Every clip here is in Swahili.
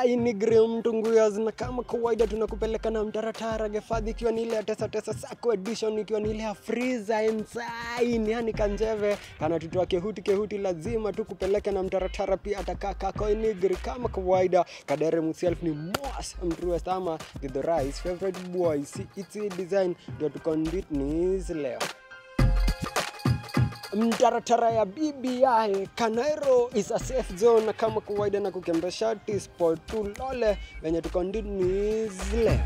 kainigri mtunguyas na kama kawaida tunakupeleka na mtaratara gefadhi ikiwa ni ile ya tesa tesa sako edition ikiwa ni ile ya friza ensign yani kanjeve kana tutoa kehuti kehuti lazima tukupeleke na mtaratara pia atakaa kakoinigri kama kawaida kadere himself ni mos mtruest ama the rice favorite boy si itsi design ndio tukonditnis leo mtaratara ya BBI Kanairo is a safe zone, na kama kawaida na kukembesha sport tulole venye tuko ndini zile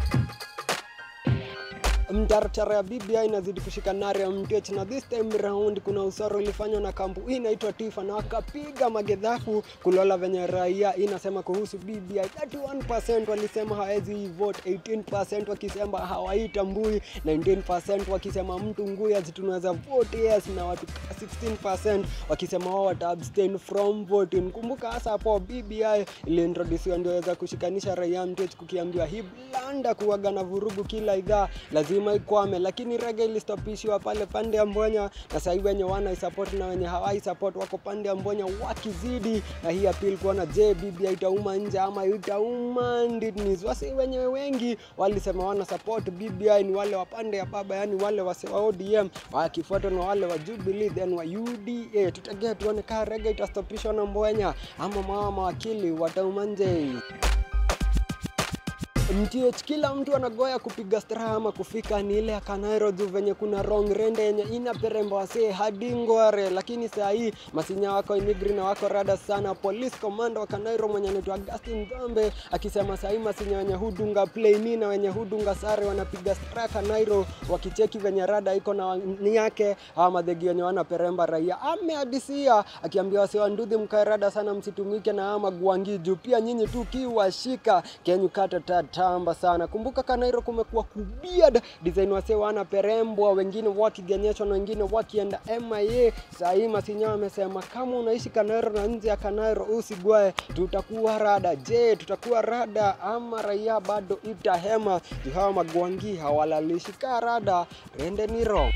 mtaratara ya BBI inazidi kushika nare ya MTH na this time round kuna usoro ilifanywa na kampu hii inaitwa Tifa na wakapiga magedhafu kulola venye raia inasema kuhusu BBI. 31% walisema hawezi vote, 18% wakisema hawaitambui, 19% wakisema mtu nguya tunaweza vote yes, na watu 16% wakisema wao wata abstain from voting. Kumbuka hasa hapo BBI iliintrodusiwa ndio weza kushikanisha raia MTH, kukiambiwa hii blanda kuwaga na vurugu kila idhaa lazima ikwame, lakini rege ilistopishwa pale pande ya Mbonya, na sasa hivi wenye wana support na wenye hawai support wako pande ya Mbonya wakizidi, na hii appeal kuona je, BBI itauma nje ama itauma ndini. Wasi wenye wengi walisema wana support BBI ni wale wa pande ya baba, yani wale wase wa ODM wakifuatwa na wale wa Jubilee then wa UDA. Tutegea tuone kama rege itastopishwa na Mbonya ama mama mawakili watauma nje. MTH kila mtu anagoya kupiga straha ama kufika ni ile ya Kanairo juu venye kuna wrong rende yenye ina peremba wasee hadi Ngware, lakini saa hii masinya wako inigri na wako rada sana. Police commander wa Kanairo mwenye anaitwa Augustine Dhambe akisema saa hii masinya wenye hudunga plaini na wenye hudunga sare wanapiga straha Kanairo, wakicheki venye rada iko na ni yake hawa madhegi wenye wana peremba raia. Amehadisia akiambia wasee wa Ndudhi mkae rada sana, msitumike na ama guangi juu pia nyinyi tu kiwashika kenyu kata tata tamba sana. Kumbuka Kanairo kumekuwa kubiad design wase wana perembwa, wengine wakigenyeshwa na wengine wakienda MIA. Saa hii Masinya amesema kama unaishi Kanairo na nje ya Kanairo usigwae, tutakuwa rada. Je, tutakuwa rada ama raia bado itahema? Juu hawa magwangi hawalalishi ka rada, rende ni wrong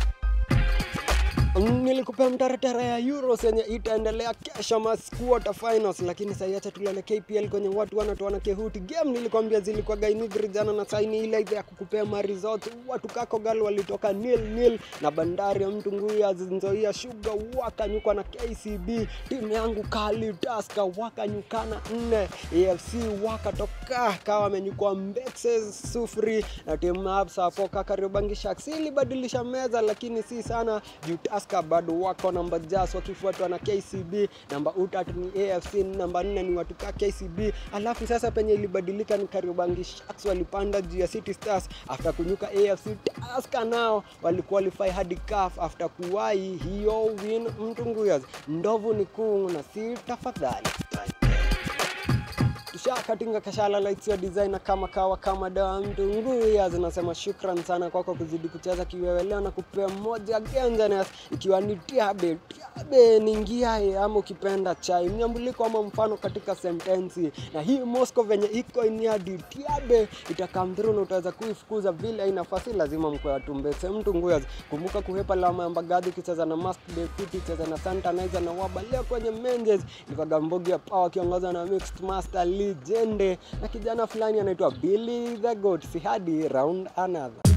nilikupea mtaratara ya Euros yenye itaendelea kesho mas quarter finals, lakini sasa acha tulale KPL kwenye watu wanatoana kehuti game. Nilikwambia zilikuwa gainigri jana na saini ile ile ya kukupea ma results. Watu kako gal walitoka nil nil na bandari ya mtu nguya Nzoia Sugar wakanyukwa na KCB. Timu yangu kali Tusker wakanyukana nne, AFC wakatoka kawa wamenyukwa Mbetse sufuri na timu Absa hapo Kariobangi Sharks ilibadilisha meza, lakini si sana juu Tusker bado wako namba jas wakifuatwa na KCB. Namba utatu ni AFC, namba nne ni watu ka KCB. Alafu sasa penye ilibadilika ni Kariobangi Sharks walipanda juu ya City Stars after kunyuka AFC. Tusker nao waliqualify hadi CAF after kuwai hiyo win mtunguyas. Ndovu ni kuu na si tafadhali tushakatinga kashala lights ya designer kama kawa kama dawa mtu nguya zinasema shukran sana kwako kuzidi kucheza kiwewe leo na kupea moja gengenes ikiwa ni tiabe tiabe ni ngiae ama ukipenda chai mnyambuliko ama mfano katika sentensi na hii Moscow venye iko iniadi tiabe itakam through na utaweza kuifukuza vile inafasi lazima mkwe watumbese mtu nguya kumbuka kuhepa lama ya mbagadhi ukicheza na mask deputy cheza na santanizer na waba leo kwenye menjes ilikuwa gambogi ya power akiongozwa na mixed master legende na kijana fulani anaitwa Billy the Goat. Si hadi round another.